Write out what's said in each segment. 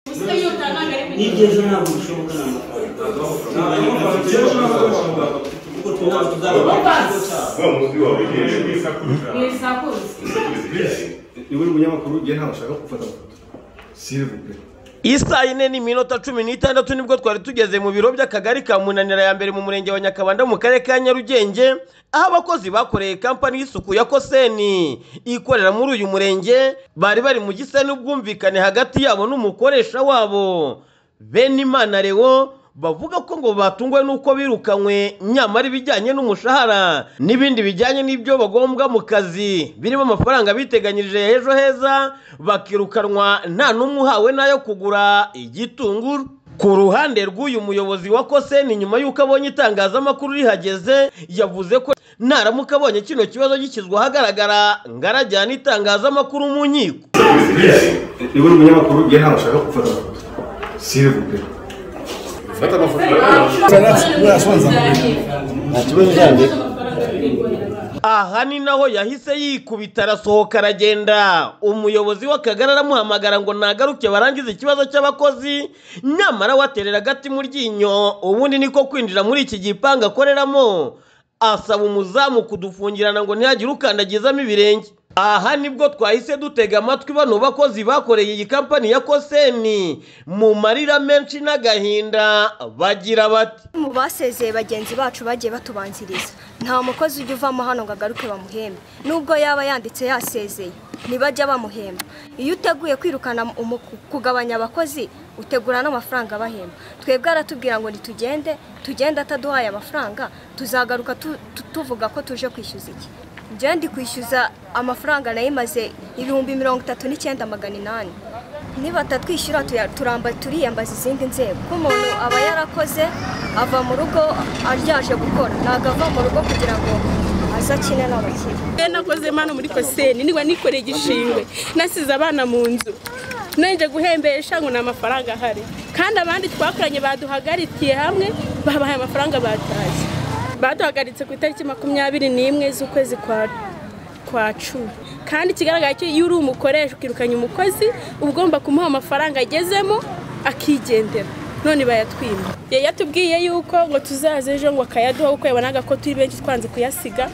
Muzika yose ntabwo ari n'ibyiza ntabwo bishoboka nta mafaranga kuko twe ntabwo tuzaba Wa muzi wawe nyine. mu isakuzi niwe munyamakuru igihe ntawe ushaka gufata amafoto sirivupe Isa yine ni iminota cumi n'itandatu nibwo twari tugeze mu biro by'akagari ka munanira ya mbere mu murenge wa nyakabanda mu karere ka nyarugenge aho abakozi bakoreye kampani y'isuku ya koseni ikorera muri uyu murenge bari bari mu gisa n'ubwumvikane hagati yabo n'umukoresha wabo benimana lewo bavuga ko ngo batunguwe n'uko birukanywe nyamara ibijyanye n'umushahara n'ibindi bijyanye n'ibyo bagombwa mu kazi birimo amafaranga biteganyirije ya ejo heza bakirukanwa nta n'umwe uhawe n'ayo kugura igitunguru ku ruhande rw'uyu muyobozi wa koseni nyuma y'uko abonye itangazamakuru rihageze yavuze ko naramuka abonye kino kibazo gishyizwe ahagaragara ngo arajyana itangazamakuru mu nkiko niwe munyamakuru igihe ntawe ushaka gufata amafoto sirivupe fata amafoto nta kibazo cyandika aha ni naho yahise yikubita arasohoka aragenda umuyobozi w'akagari aramuhamagara ngo nagaruke barangize ikibazo cy'abakozi nyamara waterera agati mu ryinyo ubundi niko kwinjira muri iki gipangu akoreramo asaba umuzamu kudufungirana ngo ntihagire ukandagizamo ibirenge aha nibwo twahise dutega amatwi bano bakozi bakoreye iyi kampani ya koseni mu marira menshi n'agahinda bagira bati mu basezeye bagenzi bacu bagiye batubanziriza nta mukozi ujya uvamo hano ngo agaruke bamuhembe nubwo yaba yanditse yasezeye ntibajya bamuhemba iyo uteguye kwirukana umu- kugabanya abakozi utegura n'amafaranga abahemba twebwe aratubwira ngo nitugende tugende ataduhaye amafaranga tuzagaruka tu- tu- tuvuga ko tuje kwishyuza iki njyewe ndi kwishyuza amafaranga nayo imaze ibihumbi mirongo itatu n'icyenda magana inani niba atatwishyura tuya- turamba turiyambaza izindi nzego ko umuntu aba yarakoze ava mu rugo aryaje gukora ntabwo ava mu rugo kugira ngo aze akine n'abakire Mbe nakoze hano muri koseni niba nikoreye igishingwe nasize abana mu nzu nenge guhembesha ngo ni amafaranga ahari kandi abandi twakoranye baduhagaritiye hamwe babahaye amafaranga batashye baduhagaritse ku itariki makumyabiri n'imwe z'ukwezi kwa kwa cumi kandi ikigaragara cyo iyo uri umukoresha ukirukanya umukozi uba ugomba kumuha amafaranga agezemo akigendera none bayatwima yari yatubwiye yuko ngo tuzaze ejo ngo akayaduha kuko yabonaga ko turi benshi twanze kuyasiga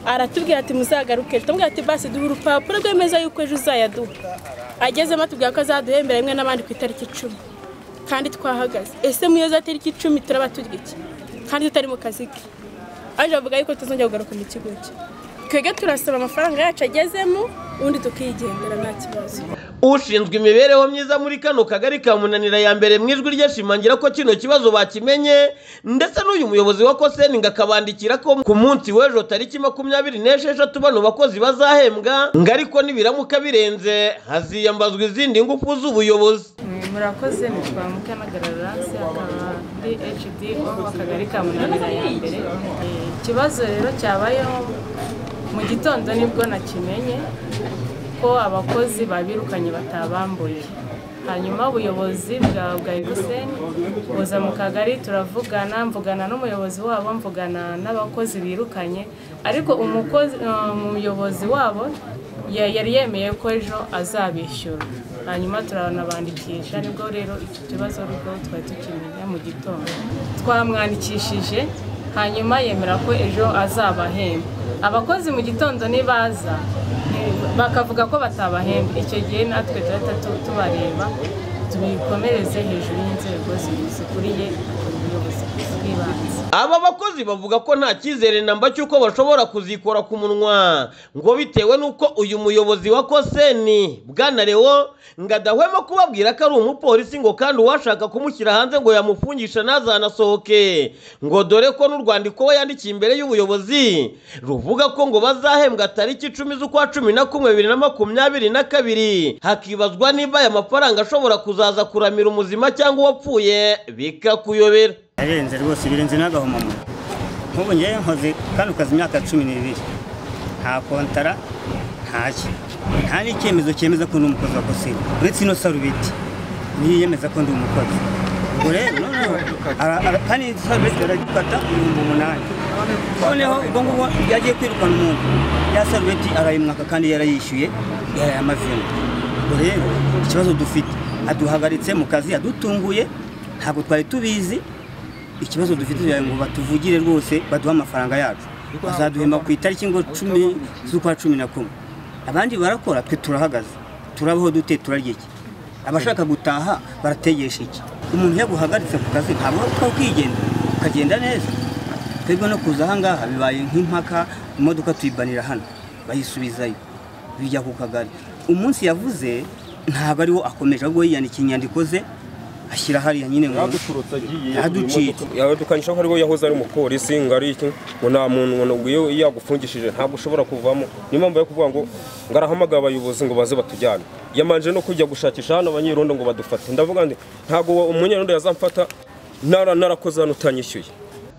aratubwira ati muzagaruke turamubwira ati basi duha urupapuro rwemeza yuko ejo uzayaduha agezemo atubwira ko azaduhembera rimwe n'abandi ku itariki icumi kandi twahagaze ese muri za tariki icumi turaba turya iki kandi tutari mu kazi ke aje avuga yuko tuzongera kugaruka mu kigo cye twebwe turasaba amafaranga yacu agezemo ubundi tukigendera nta kibazo ushinzwe imibereho myiza muri kano kagari ka munanira ya mbere mu ijwi ryashimangira ko kino kibazo bakimenye ndetse n'uyu muyobozi wa koseni ngo akabandikira ko ku munsi w'ejo tariki makumyabiri n'esheshatu bano bakozi bazahembwa ngo ariko nibiramuka birenze haziyambazwa izindi ngufu z'ubuyobozi murakoze nitwa mukanagararasi akaba ndi hd w'akagari ka munanira ya mbere Eh, ikibazo rero cyabayeho mu gitondo nibwo nakimenye ko abakozi babirukanye batabambuye hanyuma ubuyobozi bwa bwa ibiseni buza mu kagari turavugana mvugana n'umuyobozi wabo mvugana n'abakozi birukanye ariko umukozi eh, umuyobozi wabo ya- yari yemeye ko ejo azabishyura hanyuma turanabandikisha nibwo rero iki kibazo rwo twari tukimenya mu gitondo twamwandikishije hanyuma yemera ko ejo azabahemba abakozi mu gitondo nibaza bakavuga ko batabahemba icyo gihe natwe turahita tu- tubareba tubikomereze hejuru y'inzego zi- zikuriye ubuyobozi bw'ibanze aba bakozi bavuga ko nta cyizere namba cy'uko bashobora kuzikora ku munwa ngo bitewe n'uko uyu muyobozi wa koseni bwana lewo ngo adahwema kubabwira ko ari umupolisi ngo kandi uwashaka kumushyira hanze ngo yamufungisha ntazanasohoke ngo dore ko n'urwandiko we yandikiye imbere y'ubuyobozi ruvuga ko ngo bazahembwa tariki icumi z'ukwa cumi na kumwe bibiri na makumyabiri na kabiri hakibazwa niba aya mafaranga ashobora kuzaza kuramira umuzima cyangwa uwapfuye bikakuyobera yarenze rwose birenze n'agahomamunwa nk'ubu ngewe nkoze kano kazi imyaka cumi n'ibiri nta kontara ntacyo nta n'icyemezo cyemeza ko ndi umukozi wa kosini uretse ino sarubeti niyo yemeza ko ndi umukozi ubwo rero noneho ara- ara- kandi iyi sarubeti baragifata ibihumbi umunani noneho ubwo ngubwo yagiye kwirukana umuntu ya sarubeti arayimwaka kandi yarayishyuye yaraye amazina ubwo rero ikibazo dufite aduhagaritse mu kazi adutunguye ntabwo twari tubizi ikibazo dufite kugira ngo batuvugire rwose baduhe amafaranga yacu bazaduhemba ku itariki ngo cumi z'ukwa cumi na kumwe abandi barakora twe turahagaze turabaho dute turarya iki abashaka gutaha barategesha iki umuntu yaguhagaritse ku kazi ntabwo twakwigenza ukagenda neza twebwe no kuza ahangaha bibaye nk'impaka imodoka tuyibanira hano bayisubizayo bijya ku kagari umunsi yavuze ntabwo ariwo akomeje ahubwo yiyandikiye inyandiko ze ashyira hariya nyine ngo yaduciye yadukanisha ko ariwe yahoze ari umupolisi ngo ari iki ngo nta muntu ngo iyo yagufungishije ntabwo ushobora kuvamo niyo mpamvu yo kuvuga ngo ngo arahamagara abayobozi ngo baze batujyane yamanje no kujya gushakisha hano abanyerondo ngo badufate ndavuga ngo ntabwo umunyerondo yazamfata nara narakoze hano utanyishyuye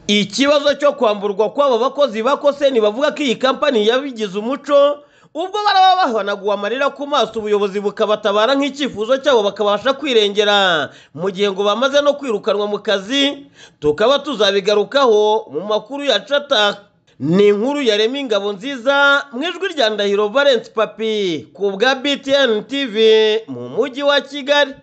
ikibazo cyo kwamburwa kw'aba bakozi bakose bavuga ko iyi kampani yabigize umuco ubwo baraba bahanaguwe amarira ku maso ubuyobozi bukabatabara nk'icyifuzo cyabo bakabasha kwirengera mu gihe ngo bamaze no kwirukanwa mu kazi tukaba tuzabigarukaho mu makuru ya cata ni inkuru yarema ingabo nziza mu ijwi rya ndahiro valence papi ku bwa btn tv mu mujyi wa kigali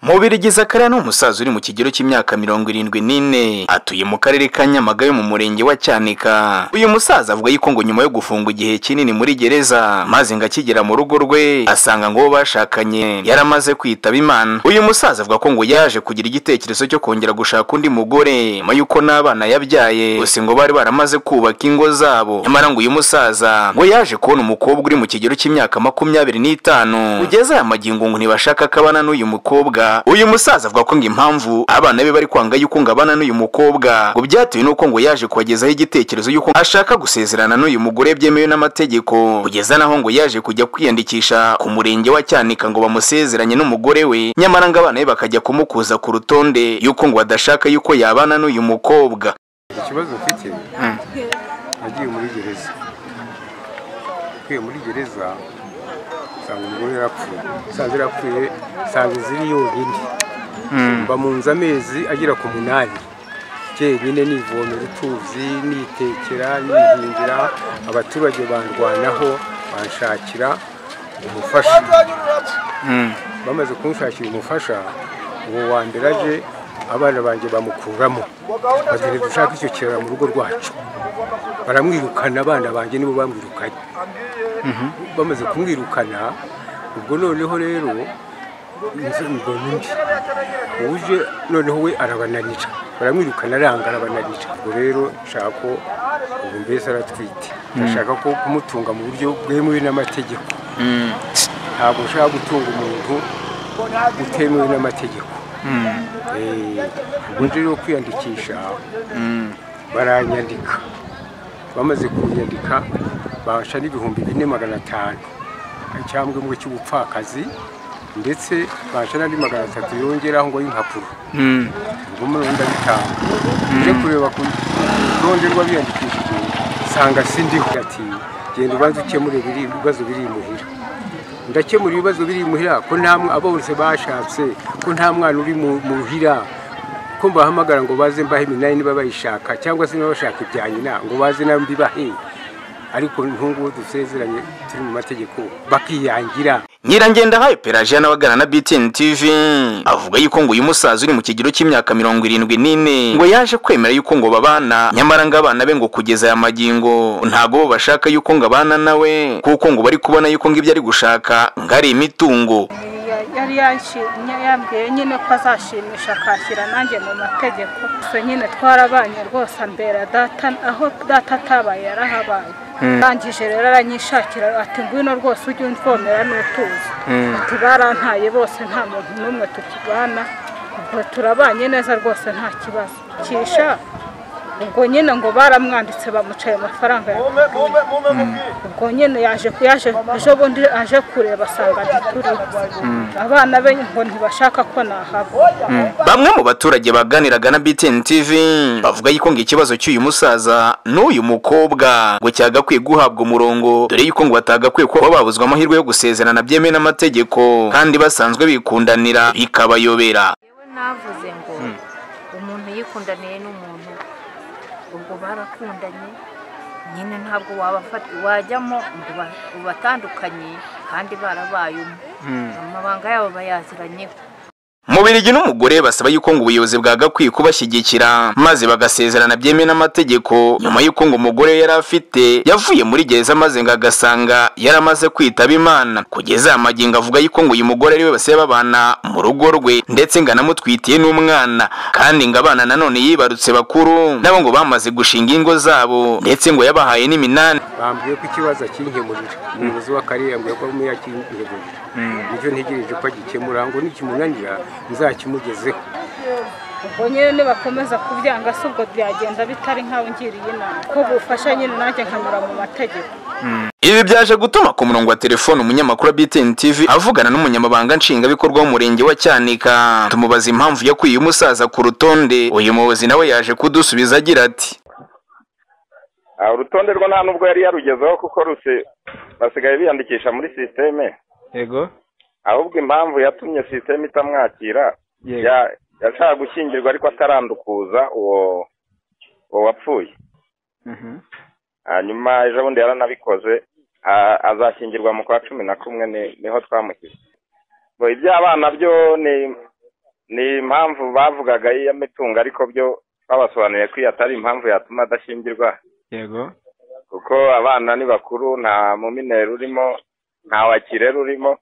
Mubirigiza Karara ni umusaza uri mu kigero cy'imyaka mirongo irindwi n'ine atuye mu karere ka Nyamagabe mu murenge wa Cyanika uyu musaza avuga yuko ngo nyuma yo gufungwa igihe kinini muri gereza maze ngo akigera mu rugo rwe asanga ngo bo bashakanye yaramaze kwitaba Imana uyu musaza avuga ko ngo yaje kugira igitekerezo cyo kongera gushaka undi mugore nyuma y'uko n'abana yabyaye gusa ngo bari baramaze kubaka ingo zabo nyamara ngo uyu musaza ngo yaje kubona umukobwa uri mu kigero cy'imyaka makumyabiri n'itanu kugeza aya magingo ngo ntibashaka ko abana n'uyu mukobwa uyu musaza avuga ko ngo impamvu abana be bari kwanga yuko ngo abana n'uyu mukobwa ngo byatewe n'uko ngo yaje kubagezaho igitekerezo y'uko ashaka gusezerana n'uyu mugore byemewe n'amategeko kugeza naho ngo yaje kujya kwiyandikisha ku murenge wa cyanika ngo bamusezeranye n'umugore we nyamara ngo abana be bakajya kumukuza ku rutonde y'uko ngo badashaka yuko yabana n'uyu mukobwa ikibazo ufite nagiye muri gereza ugiye muri gereza usanga umugore yarapfuye usanga yarapfuye usanga iziri yonyine mba mu nzu amezi agera ku munani njyenyine nivomera utuzi nitekera nihingira abaturage bandwanaho banshakira umufasha bamaze kunshakira umufasha uwo wa mbere aje abana banjye bamukuramo bagenda dushaka icyo kirara mu rugo rwacu baramwirukana abana banjye nibo bamwirukanye bamaze kumwirukana ubwo noneho rero ngo n'undi uje noneho we arabananira baramwirukana aranga arabananira ubwo rero nshaka ko ubu mbese aratwite ndashaka ko kumutunga mu buryo bwemewe n'amategeko ntabwo ushaka gutunga umuntu utemewe n'amategeko ubwo rero kwiyandikisha baranyandika bamaze kunyandika bansha n'ibihumbi bine magana atanu cyangwa mu cy'ubupfakazi ndetse bansha n'andi magana atatu yongeraho ngo y'impapuro ubwo muri ndabitanga uje kureba ku rutonde rw'abiyandikishije nsanga sindiho ati genda ubanza ukemure ibibazo biri imuhira ndakemura ibibazo biri imuhira ko nta abose bashatse ko nta mwana uri muhira ko mbahamagara ngo baze mbahe iminani niba bayishaka cyangwa se niba bashaka ibya nyina ngo baze nayo mbibahe ariko nk'ubu dusezeranye turi mu mategeko bakiyangira nyirangendahayo pelajiya n'abagana na btn tv avuga yuko ngo uyu musaza uri mu kigero cy'imyaka mirongo irindwi n'ine ngo yaje kwemera yuko ngo babana nyamara ngo abana be ngo kugeza aya magingo ntago bo bashaka yuko ngo abana nawe kuko ngo bari kubona yuko ngo ibyo ari gushaka ngo ari imitungo yari yambwiye nyine ko azashimisha akashyira nanjye mu mategeko gusa nyine twarabanye rwose ambera data aho data atabaye yarahabaye arangije rero aranyishakira ati ngwino rwose ujye umvomera n'utuzi ati barantaye bose nta muntu n'umwe tukibana ubwo turabanye neza rwose nta kibazo kisha ubwo nyine ngo baramwanditse bamucaye amafaranga ubwo nyine yaje yaje ejo bundi aje kureba asanga ntituriho abana be ngo ntibashaka ko nahava bamwe mu baturage baganiraga na btn tv bavuga yuko ngo ikibazo cy'uyu musaza n'uyu mukobwa ngo cyagakwiye guhabwa umurongo dore yuko ngo batagakwiye kuba babuzwa amahirwe yo gusezerana byemewe n'amategeko kandi basanzwe bikundanira bikabayobera navuze ngo umuntu yikundaniye n'umuntu ubwo barakundanye nyine ntabwo wabafata wajyamo ngo uba- ubatandukanye kandi barabayemo Mm. amabanga yabo bayaziranyeho Mubirigi n'umugore basaba yuko ngo ubuyobozi bwa Gakwiye kubashyigikira maze bagasezerana byemewe n'amategeko nyuma y'uko ngo umugore yari afite yavuye muri gereza maze ngo agasanga yaramaze kwitaba Imana kugeza aya magingo avuga yuko ngo uyu mugore ari we basiye babana mu rugo rwe ndetse ngo anamutwitiye n'umwana kandi ngo abana nanone yibarutse bakuru nabo ngo bamaze gushinga ingo zabo ndetse ngo yabahaye n'iminani bambwiye ko ikibazo akinkemurira umuyobozi w'akarere yambwiye ko arimo yakinkemurira nicyo ntegereje ko agikemura ngo nikimunanira nzakimugezeho ubwo nyine nibakomeza kubyanga si ubwo byagenda bitari nk'aho ngiriye inama ko bufasha nyine nanjye nkanyura mu mategeko Ibi byaje gutuma ku murongo wa telefone umunyamakuru wa BTN TV avugana n'umunyamabanga nshingwabikorwa w'umurenge wa Cyanika tumubaza impamvu yakuye umusaza ku rutonde uyu muyobozi nawe yaje kudusubiza agira ati Ah, urutonde rwo nta nubwo yari yarugezeho kuko ruse basigaye biyandikisha muri sisiteme yego ahubwo impamvu yatumye sisiteme itamwakira Yego. ya- yashaka gushyingirwa ariko atarandukuza uwo uwo wapfuye hanyuma ejo bundi yaranabikoze a- azashyingirwa mu kwa cumi na kumwe ni- niho twamushyize Bo, iby'abana byo ni ni impamvu bavugaga y'imitungo ariko byo babasobanuriye ko iyo atari impamvu yatuma adashyingirwa yego kuko abana ni bakuru nta mumineri urimo nta wakirera urimo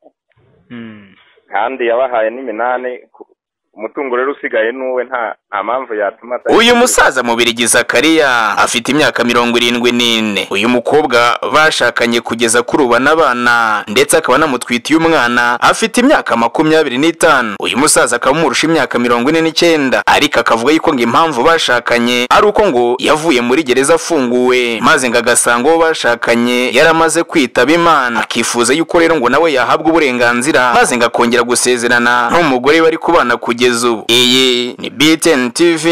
kandi yabahaye n'iminani ku- umutungo rero usigaye n'uwe nta nta mpamvu yatuma ata- uyu musaza mubirigi Zakaria afite imyaka mirongo irindwi n'ine uyu mukobwa bashakanye kugeza kuri ubu n'abana ndetse akaba anamutwitiye umwana afite imyaka makumyabiri n'itanu uyu musaza akaba amurusha imyaka mirongo ine n'icyenda ariko akavuga yuko ngo impamvu bashakanye ari uko ngo yavuye muri gereza afunguwe maze ngo agasanga uwo bashakanye yaramaze kwitaba imana akifuza yuko rero ngo nawe yahabwa uburenganzira maze ngo akongera gusezerana n'umugore bari kubana kugeza ubu iyi ni BTN TV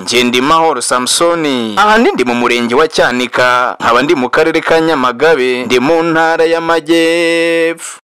Ngendimahoro Samsoni aha ndi ndi mu murenge wa Cyanika nkaba ndi mu karere ka Nyamagabe ndi mu ntara y'amajyepfo